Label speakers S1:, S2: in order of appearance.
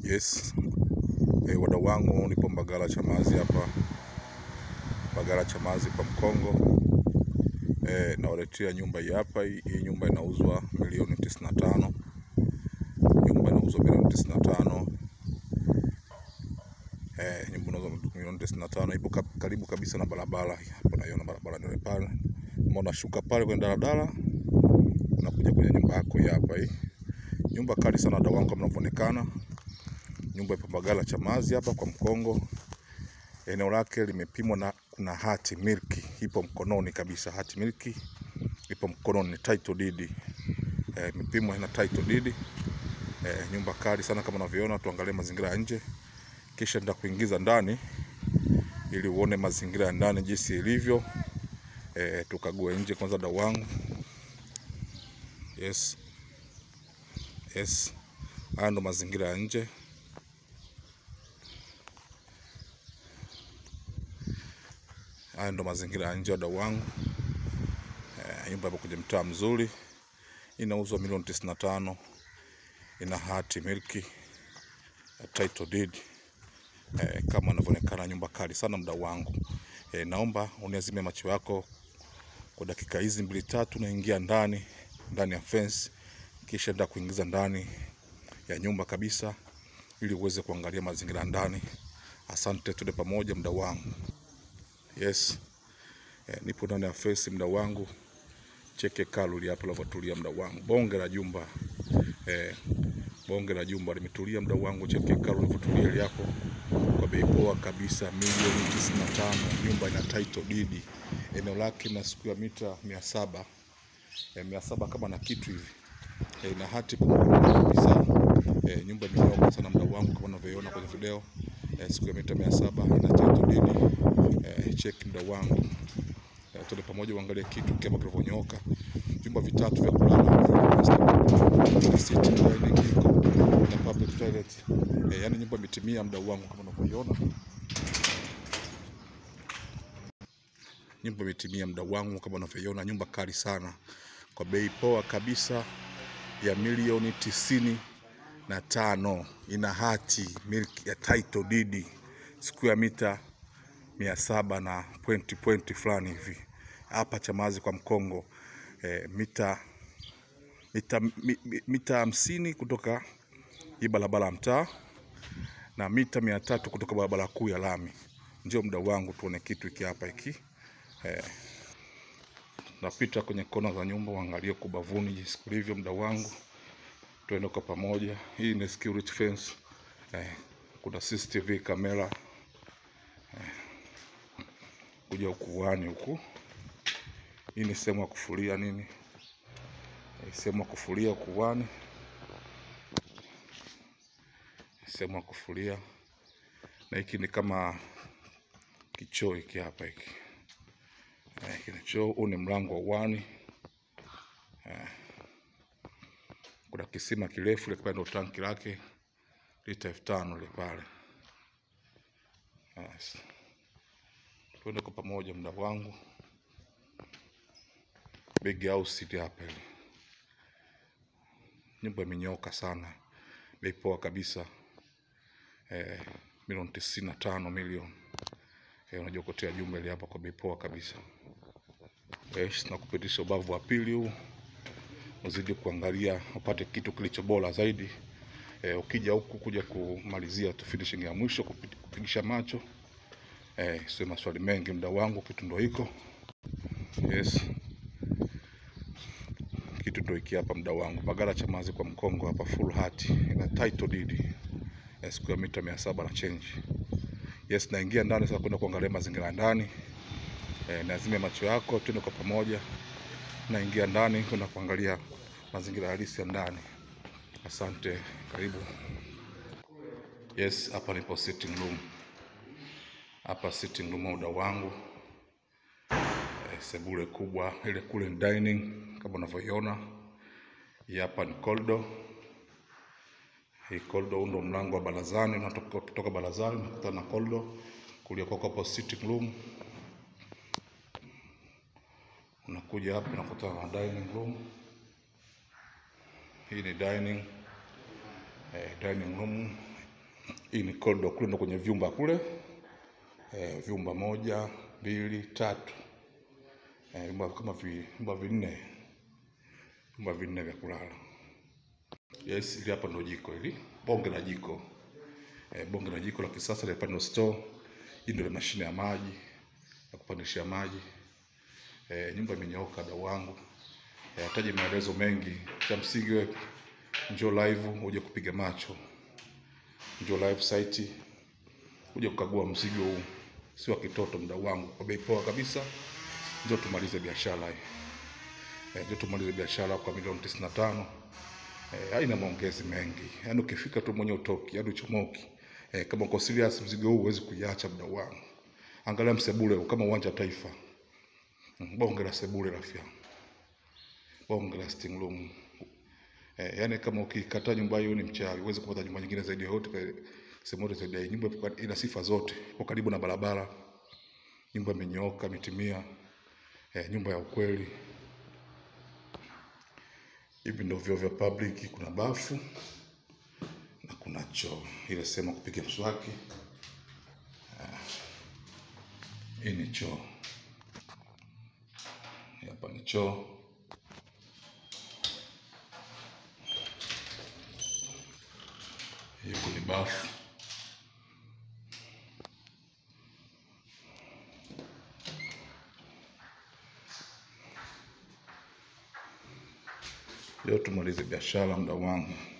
S1: Yes. E, wadau wangu nipo Mbagala Chamazi hapa Mbagala Chamazi kwa Mkongo. E, nawaletea nyumba hii hapa. Hii hii nyumba inauzwa milioni tisini na tano. Nyumba inauzwa milioni tisini na tano. E, nyumba inauzwa milioni tisini na tano. Ipo kap- karibu kabisa na barabara. Hapo naiona barabara ndio pale. Kama unashuka pale kwenye daladala unakuja kwenye nyumba yako hii hapa hii. Nyumba kali sana wadau wangu kama inavyoonekana. Nyumba ipo Mbagala Chamazi hapa kwa Mkongo. Eneo lake limepimwa na kuna hati milki ipo mkononi kabisa. Hati milki ipo mkononi, ni title deed. Eh, imepimwa ina title deed. Eh, nyumba kali sana kama unavyoona. Tuangalie mazingira ya nje, kisha nitakuingiza ndani ili uone mazingira ya ndani jinsi ilivyo. Eh, tukague nje kwanza, dau wangu. Yes, yes, haya ndo mazingira ya nje. Haya ndo mazingira ya nje, wadau wangu. Eh, nyumba ipo kwenye mtaa mzuri, inauzwa milioni tisini na tano. Ina hati milki eh, title deed eh, kama inavyoonekana, nyumba kali sana mdau wangu. Eh, naomba uniazime macho yako kwa dakika hizi mbili tatu, naingia ndani ndani ya fence, kisha nda kuingiza ndani ya nyumba kabisa, ili uweze kuangalia mazingira ya ndani. Asante, tuende pamoja mdau wangu. Yes. Eh, nipo ndani ya fence mdau wangu. Cheke kaluli hapo linavyotulia mdau wangu. Bonge la jumba. Eh, bonge la jumba limetulia mdau wangu. Cheke kaluli linavyotulia ile hapo. Kwa bei poa kabisa milioni 95. Nyumba ina title deed. Eneo lake na siku ya mita 700. Eh, 700 kama na kitu hivi. Eh, na hati kubwa kabisa. Eh, nyumba imenyoka sana mdau wangu kama unavyoiona kwenye video. Eh, siku ya mita 700 ina title deed. Eh, check mdau wangu. Eh, tuende pamoja uangalie kitu kama kilivyonyooka. Vyumba vitatu vya kulala, na sitting dining iko na public toilet. Eh, yani nyumba imetimia mdau wangu kama unavyoiona. Nyumba imetimia mdau wangu kama unavyoiona, nyumba kali sana kwa bei poa kabisa ya milioni tisini na tano. Ina hati milki ya title deed, siku ya mita mia saba na pointi pointi fulani hivi hapa Chamazi kwa Mkongo. E, mita mita mi, mi- mita hamsini kutoka hii barabara ya mtaa na mita mia tatu kutoka barabara kuu ya lami. Ndio mdau wangu, tuone kitu hiki hapa hiki. E, napita kwenye kona za nyumba, uangalie kubavuni jinsi kulivyo, mdau wangu, tuende kwa pamoja. Hii ni security fence. E, kuna CCTV kamera kuja ukuani huku. Hii ni sehemu ya kufulia nini, Eh, sehemu ya kufulia ukuani, sehemu ya kufulia. Na hiki ni kama kichoo hiki hapa hiki, Eh, hiki ni choo. Huu ni mlango wa uani. Kuna kisima kirefu ile pale, ndo tanki lake lita elfu tano ile pale. Yes. Tuende kwa pamoja mdau wangu. Big house ile hapa ile. Nyumba imenyoka sana, bei poa kabisa eh, milioni tisini na tano milioni eh, unajiokotea jumba ile hapa kwa bei poa kabisa eh, na kupitisha ubavu wa pili huu uzidi kuangalia upate kitu kilicho bora zaidi eh, ukija huku kuja kumalizia tu finishing ya mwisho kupi- kupigisha macho eh, sio maswali mengi mdau wangu, kitu ndo hiko yes kitu ndo hiki hapa mdau wangu, Mbagala Chamazi kwa Mkongo hapa, full hati ina title deed ya siku ya mita mia saba na change. Yes, naingia ndani sasa kwenda kuangalia mazingira ya ndani e, nazime macho yako, tuende kwa pamoja. Naingia ndani kwenda kuangalia mazingira halisi ya ndani. Asante, karibu. Yes, hapa nipo sitting room, hapa sitting room mdau wangu eh, sebule kubwa ile kule ni dining kama unavyoiona. Hii hapa ni corridor. Hii corridor huu ndo mlango wa barazani, unatoka kutoka barazani unakutana na corridor. Kulia kwako hapo sitting room, unakuja hapa unakutana na dining room. Hii ni dining eh, dining room Hii ni corridor kule ndo kwenye vyumba kule. Eh, vyumba moja, mbili, tatu. Eh, vyumba kama vi, vyumba vinne. Vyumba vinne vya kulala. Yes, ili hapa ndo jiko hili. Bonge la jiko. Eh, bonge la jiko la kisasa la pano store. Hii ndio mashine ya maji ya kupandishia maji. Eh, nyumba imenyooka dau wangu. Eh, hataji maelezo mengi. Cha msingi wewe njoo live uje kupiga macho. Njoo live site uje kukagua mzigo huu. Si wa kitoto mdau wangu kwa bei poa kabisa. Njoo tumalize biashara hii. Eh, njoo tumalize biashara kwa milioni 95. Eh, haina maongezi mengi. Yaani ukifika tu mwenye utoki, yaani uchomoki. Eh, kama uko serious mzigo huu huwezi kuiacha mdau wangu. Angalia msebule huu kama uwanja wa taifa. Mm, Bonge la sebule rafiki yangu. Bonge la sitting room. Eh, yani kama ukikataa nyumba hiyo ni mchawi, huwezi kupata nyumba nyingine zaidi ya yote kwa- sehemu yote zaidi ya hii. Nyumba ipo- ina sifa zote, ipo karibu na barabara, nyumba imenyooka, imetimia, eh, nyumba ya ukweli. Hivi ndio vyoo vya public, kuna bafu na kuna choo, ile sehemu ya kupiga mswaki. Hii ni choo, Hii hapa ni choo. Hii kwenye bafu. Leo tumalize biashara, mda wangu.